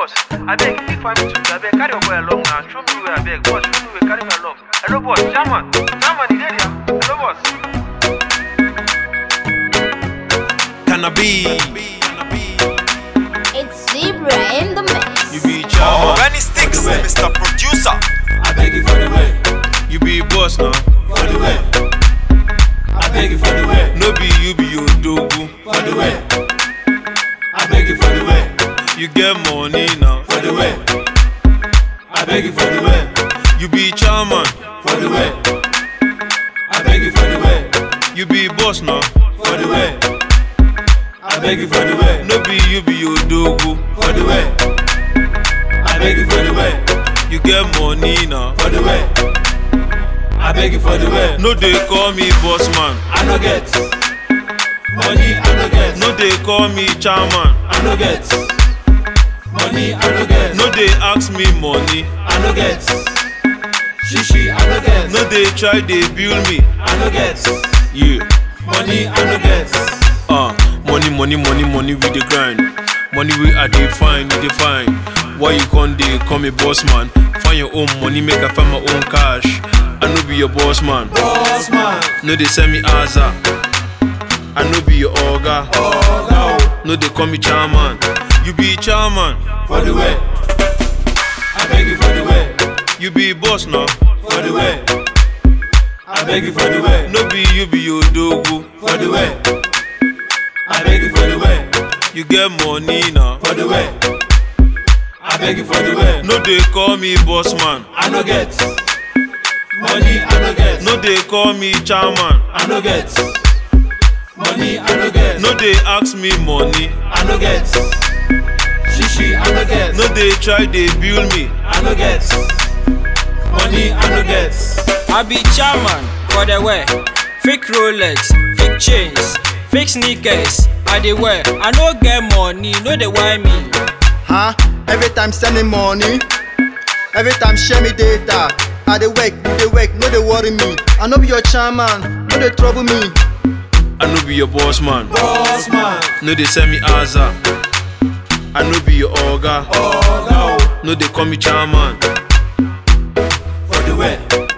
boss. I beg, if I me to I beg, carry your boy along now. Show me where I beg, boss. Show me where, carry me along. Hello, boss. German. German, you there? Hello, boss. Cannabis. It's Zebra in the mix. You be chairman. Benny Sticks, Mr. Producer. I beg you for the way, You be boss now. for the way. I beg you for the way, No be you be your dogu. for the way. I beg you for the way, You get money now. for the way. I beg you for the way, You be chairman. for the way. I beg you for the way, You be boss now. for the way. I beg you for the way, No be you be your dogu. for the way. I beg you for the way, You get money now. for the way. I beg you for the way. No they call me boss man. I no get money. I no get. No they call me chairman. I no get money. I no get. No they ask me money. I no get. Shishi. I no get. No they try they build me. I no get. Yeah. Money. I no get. Ah, money, money, money, money with the grind. Money we are dey find, we dey find. Why you con dey call me boss man? Find your own money, make I find my own cash. I no be your boss man. Boss man. No they send me Aza. I no be your oga. Oh no. No they call me chairman. You be chairman. For the way. I beg you for the way. You be boss now. For the way. I beg you for the way. No be you be your dogu. For the way. I beg you for the way. You get money now. For the way. I beg you for the way. No they call me boss man. I no get money. I no get. No they call me chairman. I no get money. I no get. No they ask me money. I no get. Shishi. I no get. No they try they build me. I no get money. I no get. I be chairman for the wear. Fake Rolex, fake chains, fake sneakers. I dey wear. I no get money, no dey why me. Huh? Every time sending money, every time share me data. I dey work, you dey work, no dey worry me. I no be your chairman, no dey trouble me. I no be your boss man. Boss man. No they send me Aza. I no be your oga. Oh no. No they call me chairman. For the way.